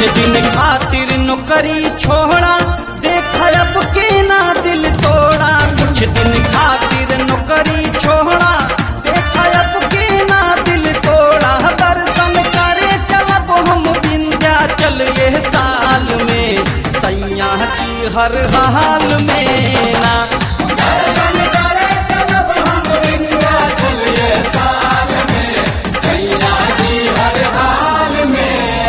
दिन खातिर नौकरी छोड़ा देख अब के ना दिल तोड़ा कुछ दिन खातिर नौकरी छोड़ा देख अब के ना दिल तोड़ा दर्शन करे चलब हम विंध्याचल ये साल में सैया की हर हाल में ना दर्शन करे चलब हम विंध्याचल ये साल में सैया जी हर हाल में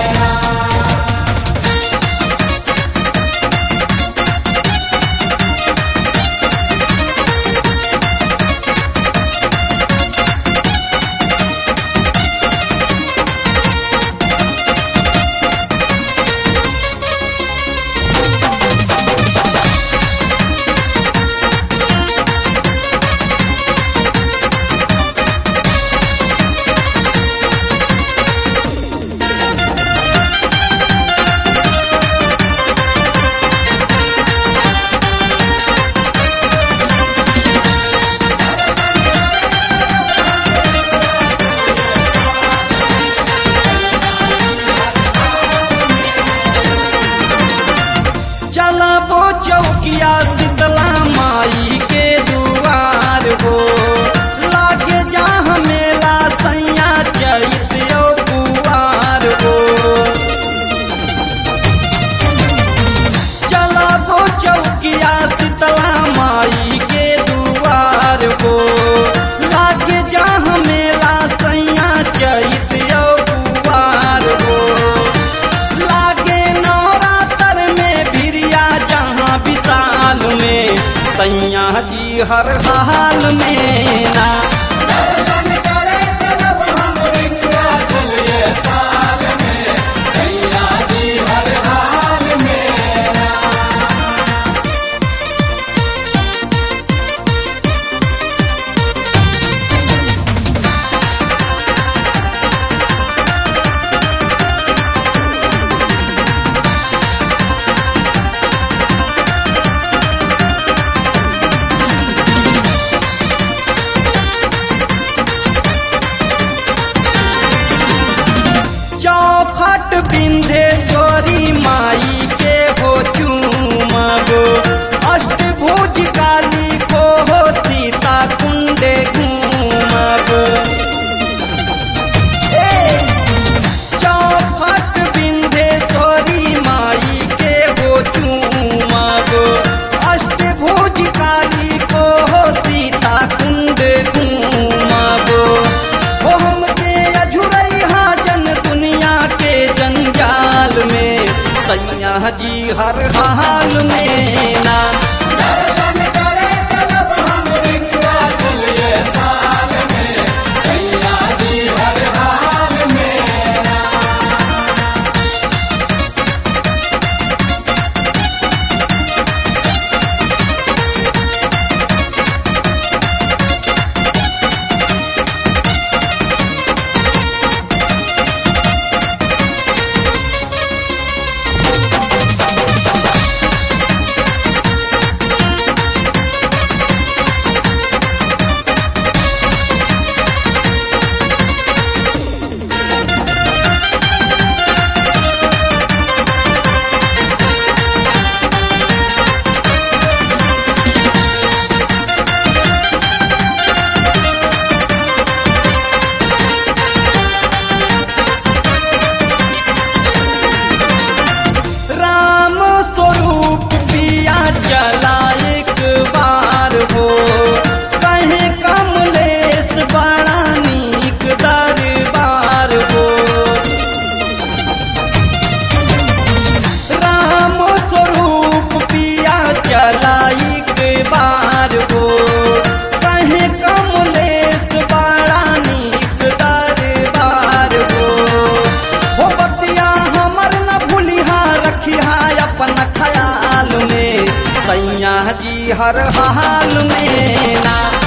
चलबो चौकिया शीतला माई के दुआर हो लागे जा मेला सैया चैत कुआर हो चलबो चौकिया शीतला माई के दुआर हो लागे जा मेला सैया चैत कुआर हो लागे नवरात्र में बिरिया जहाँ विशाल में सैया जी हर हाल में ना दर्शन करे चलब हम विंध्याचल ये साल में सैया जी हर हाल में चौखट बिंधे चोरी माई के हो चूमगो अष्टभुज काली को हो सीता कुंडे घूमगो ए चौखट बिंधे चोरी माई के हो चूमगो अष्टभुज काली को हो सीता कुंड घूमगो हो हमके अझुरई जन दुनिया के जंजाल में सैया जी हर हाल में ना दर्शन करे चलब हम विंध्याचल ये साल में सैया जी हर हाल में राम स्वरूप पिया चला एक बार हो कहे कमलेश बड़ा नीक दरबार हो राम स्वरूप पिया चला एक बार हो कहे कमलेश बड़ा नीक दरबार हो हो बतिया हमर न भूलिहा रखिहा अपन ख्याल में सैया जी हर हाल में ना